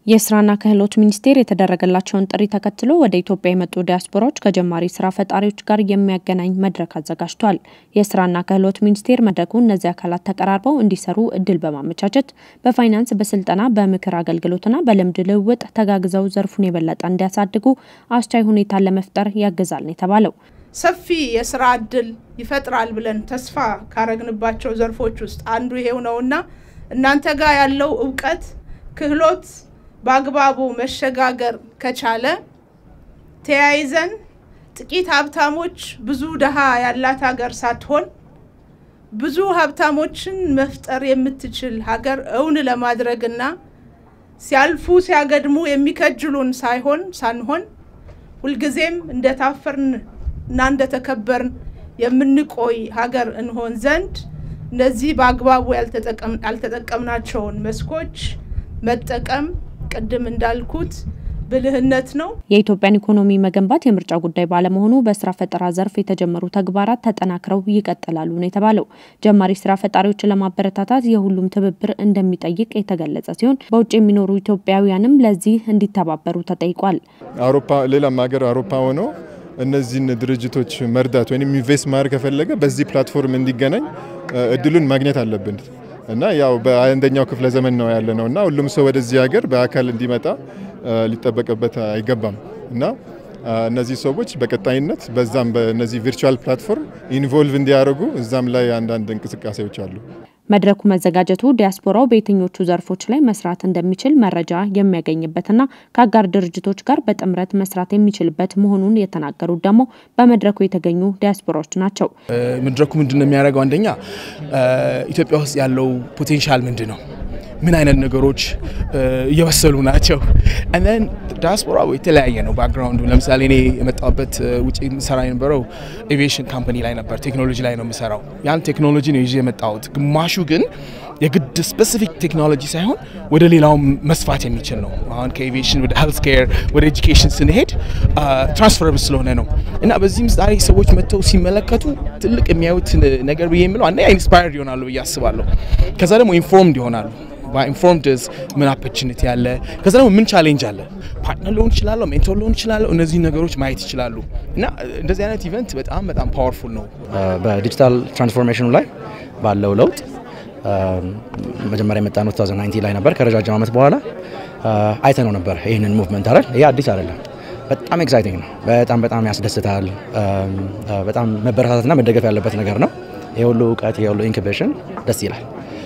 የስራና ክህሎት ሚኒስቴር የተደረገላቸውን ጥሪ ተከትሎ ወደ ኢትዮጵያ የመጡ ዲያስፖራዎች ከጀማሪ ስራ ፈጣሪዎች ጋር የሚያገናኝ መድረክ አዘጋጅቷል። የስራና ክህሎት ሚኒስቴር መድረኩ እነዚህ አካላት ተቀራርበው እንዲሰሩ እድል በማመቻቸት በፋይናንስ፣ በስልጠና፣ በምክር አገልግሎትና በልምድ ልውውጥ ተጋግዘው ዘርፉን የበለጠ እንዲያሳድጉ አስቻይ ሁኔታን ለመፍጠር ያግዛል ነው የተባለው። ሰፊ የስራ እድል ይፈጥራል ብለን ተስፋ ካረግንባቸው ዘርፎች ውስጥ አንዱ ይሄው ነውና እናንተ ጋር ያለው እውቀት ክህሎት በአግባቡ መሸጋገር ከቻለ ተያይዘን ጥቂት ሀብታሞች ብዙ ድሃ ያላት ሀገር ሳትሆን ብዙ ሀብታሞችን መፍጠር የምትችል ሀገር እውን ለማድረግና ሲያልፉ ሲያገድሙ የሚከጅሉን ሳይሆን ሳንሆን ሁልጊዜም እንደታፈርን እና እንደተከበርን የምንቆይ ሀገር እንሆን ዘንድ እነዚህ በአግባቡ ያልተጠቀምናቸውን መስኮች መጠቀም ቅድም እንዳልኩት ብልህነት ነው። የኢትዮጵያን ኢኮኖሚ መገንባት የምርጫ ጉዳይ ባለመሆኑ በስራ ፈጠራ ዘርፍ የተጀመሩ ተግባራት ተጠናክረው ይቀጥላሉ ነው የተባለው። ጀማሪ ስራ ፈጣሪዎችን ለማበረታታት የሁሉም ትብብር እንደሚጠይቅ የተገለጸ ሲሆን በውጭ የሚኖሩ ኢትዮጵያውያንም ለዚህ እንዲተባበሩ ተጠይቋል። አውሮፓ ሌላም ሀገር አውሮፓ ሆኖ እነዚህን ድርጅቶች መርዳት ወይም ኢንቨስት ማድረግ ከፈለገ በዚህ ፕላትፎርም እንዲገናኝ እድሉን ማግኘት አለብን እና ያው በአንደኛው ክፍለ ዘመን ነው ያለ ነው እና ሁሉም ሰው ወደዚህ ሀገር በአካል እንዲመጣ ሊጠበቅበት አይገባም እና እነዚህ ሰዎች በቀጣይነት በዛም በእነዚህ ቪርቹዋል ፕላትፎርም ኢንቮልቭ እንዲያደርጉ እዛም ላይ አንዳንድ እንቅስቃሴዎች አሉ። መድረኩ መዘጋጀቱ ዲያስፖራው በየትኞቹ ዘርፎች ላይ መስራት እንደሚችል መረጃ የሚያገኝበትና ከአጋር ድርጅቶች ጋር በጥምረት መስራት የሚችልበት መሆኑን የተናገሩት ደግሞ በመድረኩ የተገኙ ዲያስፖራዎች ናቸው። መድረኩ ምንድን ነው የሚያደርገው? አንደኛ ኢትዮጵያ ውስጥ ያለው ፖቴንሻል ምንድን ነው? ምን አይነት ነገሮች እየበሰሉ ናቸው? ንን ዲያስፖራ የተለያየ ነው ባክግራውንዱ። ለምሳሌ እኔ የመጣሁበት ውጭ ሰራ የነበረው ኤቪዬሽን ካምፓኒ ላይ ነበር፣ ቴክኖሎጂ ላይ ነው የምሰራው። ያን ቴክኖሎጂ ነው ይዤ የመጣሁት። ግማሹ ግን የግድ ስፔሲፊክ ቴክኖሎጂ ሳይሆን ወደ ሌላው መስፋት የሚችል ነው። አሁን ከኤቪዬሽን ወደ ሄልት ኬር ወደ ኤጁኬሽን ስንሄድ ትራንስፈረብል ስለሆነ ነው እና በዚህ ምሳሌ ሰዎች መጥተው ሲመለከቱ ትልቅ የሚያዩት ነገር ብዬ የምለው አንደኛ ኢንስፓየርድ ይሆናሉ ብዬ አስባለሁ። ከዛ ደግሞ ኢንፎርምድ ይሆናሉ በኢንፎርምድስ ምን ኦፖርቹኒቲ አለ፣ ከዛ ደግሞ ምን ቻሌንጅ አለ፣ ፓርትነር ሊሆን ይችላለሁ፣ ሜንቶር ሊሆን ይችላለሁ። እነዚህ ነገሮች ማየት ይችላሉ እና እንደዚህ አይነት ኢቨንት በጣም በጣም ፓወርፉል ነው። በዲጂታል ትራንስፎርሜሽኑ ላይ ባለው ለውጥ መጀመሪያ የመጣነው 2019 ላይ ነበር። ከረጃጅም ዓመት በኋላ አይተነው ነበር ይህንን ሙቭመንት አይደል። ይሄ አዲስ አይደለም። በጣም ኤክሳይቲንግ ነው። በጣም በጣም ያስደስታል። በጣም መበረታታትና መደገፍ ያለበት ነገር ነው። ይሄ ሁሉ እውቀት፣ ይሄ ሁሉ ኢንኩቤሽን ደስ ይላል።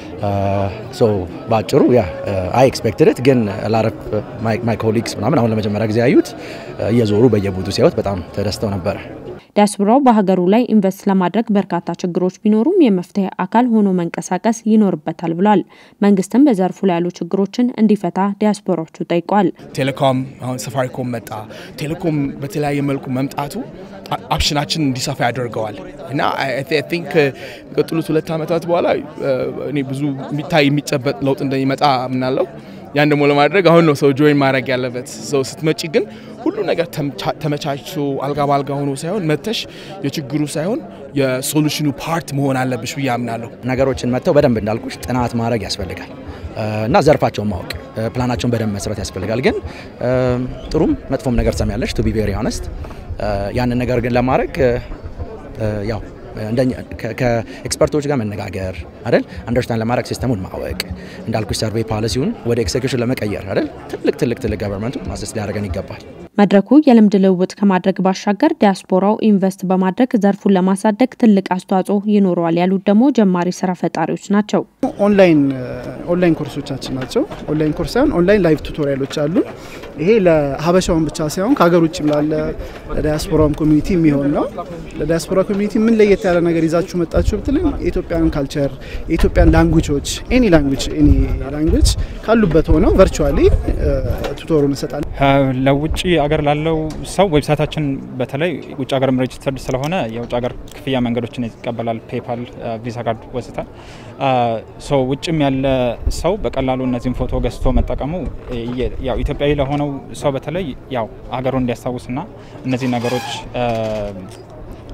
ሶ በአጭሩ ያ አይ ኤክስፔክትድ ግን ላረፍ ማይ ኮሊግስ ምናምን አሁን ለመጀመሪያ ጊዜ ያዩት እየዞሩ በየቡቱ ሲያዩት በጣም ተደስተው ነበረ። ዲያስፖራው በሀገሩ ላይ ኢንቨስት ለማድረግ በርካታ ችግሮች ቢኖሩም የመፍትሄ አካል ሆኖ መንቀሳቀስ ይኖርበታል ብሏል። መንግስትም በዘርፉ ላይ ያሉ ችግሮችን እንዲፈታ ዲያስፖራዎቹ ጠይቋል። ቴሌኮም አሁን ሰፋሪኮም መጣ። ቴሌኮም በተለያየ መልኩ መምጣቱ ኦፕሽናችን እንዲሰፋ ያደርገዋል እና ቲንክ የሚቀጥሉት ሁለት ዓመታት በኋላ እኔ ብዙ የሚታይ የሚጨበጥ ለውጥ እንደሚመጣ ምናለው። ያን ደግሞ ለማድረግ አሁን ነው ሰው ጆይን ማድረግ ያለበት። ሰው ስትመጪ ግን ሁሉ ነገር ተመቻችቶ አልጋ ባልጋ ሆኖ ሳይሆን መተሽ የችግሩ ሳይሆን የሶሉሽኑ ፓርት መሆን አለብሽ ብዬ አምናለሁ። ነገሮችን መጥተው በደንብ እንዳልኩሽ ጥናት ማድረግ ያስፈልጋል እና ዘርፋቸውን ማወቅ ፕላናቸውን በደንብ መስራት ያስፈልጋል። ግን ጥሩም መጥፎም ነገር ትሰሚያለሽ ቱ ቢ ቬሪ ሆነስት ያንን ነገር ግን ለማድረግ ያው ከኤክስፐርቶች ጋር መነጋገር አይደል፣ አንደርስታንድ ለማድረግ ሲስተሙን ማወቅ እንዳልኩሽ ሰርቬይ ፓሊሲውን ወደ ኤክሴኪዩሽን ለመቀየር አይደል፣ ትልቅ ትልቅ ትልቅ ገቨርንመንቱ ማሰስ ሊያደርገን ይገባል። መድረኩ የልምድ ልውውጥ ከማድረግ ባሻገር ዲያስፖራው ኢንቨስት በማድረግ ዘርፉን ለማሳደግ ትልቅ አስተዋጽኦ ይኖረዋል ያሉት ደግሞ ጀማሪ ስራ ፈጣሪዎች ናቸው። ኦንላይን ኦንላይን ኮርሶቻችን ናቸው። ኦንላይን ኮርስ ሳይሆን ኦንላይን ላይቭ ቱቶሪያሎች አሉ። ይሄ ለሀበሻውን ብቻ ሳይሆን ከሀገር ውጭም ላለ ለዲያስፖራውም ኮሚኒቲ የሚሆን ነው። ለዲያስፖራ ኮሚኒቲ ምን ለየት ያለ ነገር ይዛችሁ መጣችሁ ብትልም የኢትዮጵያን ካልቸር፣ የኢትዮጵያን ላንጉጆች ኤኒ ላንጉጅ ኤኒ ላንጉጅ ካሉበት ሆነው ቨርቹዋሊ ቱቶሩን እንሰጣለን። ለውጭ አገር ላለው ሰው ዌብሳይታችን በተለይ ውጭ ሀገርም ሬጅስተርድ ስለሆነ የውጭ ሀገር ክፍያ መንገዶችን ይቀበላል። ፔፓል፣ ቪዛ ካርድ ወስታ ሰው ውጭም ያለ ሰው በቀላሉ እነዚህን ፎቶ ገዝቶ መጠቀሙ ያው ኢትዮጵያዊ ለሆነው ሰው በተለይ ያው ሀገሩን እንዲያስታውስና እነዚህ ነገሮች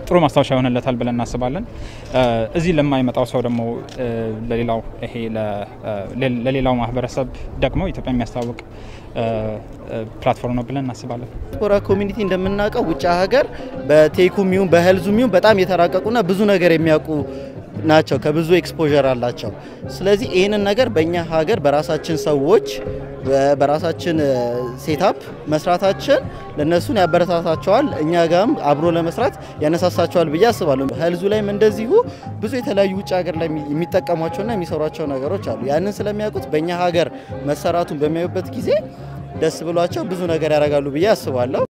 ጥሩ ማስታወሻ ይሆንለታል ብለን እናስባለን። እዚህ ለማይመጣው ሰው ደግሞ ለሌላው ይሄ ለሌላው ማህበረሰብ ደግሞ ኢትዮጵያ የሚያስተዋውቅ ፕላትፎርም ነው ብለን እናስባለን። ዲያስፖራ ኮሚኒቲ እንደምናውቀው ውጭ ሀገር በቴኩም ይሁን በሄልዙም ይሁን በጣም የተራቀቁና ብዙ ነገር የሚያውቁ ናቸው። ከብዙ ኤክስፖዠር አላቸው። ስለዚህ ይህንን ነገር በእኛ ሀገር በራሳችን ሰዎች በራሳችን ሴታፕ መስራታችን ለእነሱን ያበረታታቸዋል፣ እኛ ጋም አብሮ ለመስራት ያነሳሳቸዋል ብዬ አስባለሁ። ሄልዙ ላይም እንደዚሁ ብዙ የተለያዩ ውጭ ሀገር ላይ የሚጠቀሟቸውና የሚሰሯቸው ነገሮች አሉ። ያንን ስለሚያውቁት በእኛ ሀገር መሰራቱን በሚያዩበት ጊዜ ደስ ብሏቸው ብዙ ነገር ያደርጋሉ ብዬ አስባለሁ።